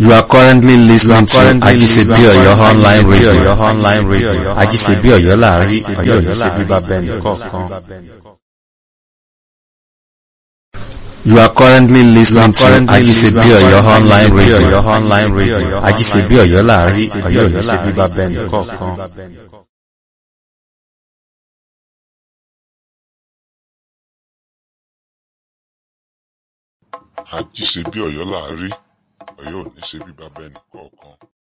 You are currently listening to Ajisebi Oyo online radio. online radio. Ajisebi Oyo láàrin Ọ̀yọ́ yìí ṣe bíbá bẹ́ẹ̀ni kọ̀ọ̀kan. You are currently listening to Ajisebi Oyo online radio. online radio. Ajisebi Oyo láàrin Ọ̀yọ́ yìí ṣe bíbá bẹ́ẹ̀ni kọ̀ọ̀kan. àjíṣe bí ọ̀yọ́ là á rí ọ̀yọ́ ò ní ṣe bí bàbá ẹnì kọ̀ọ̀kan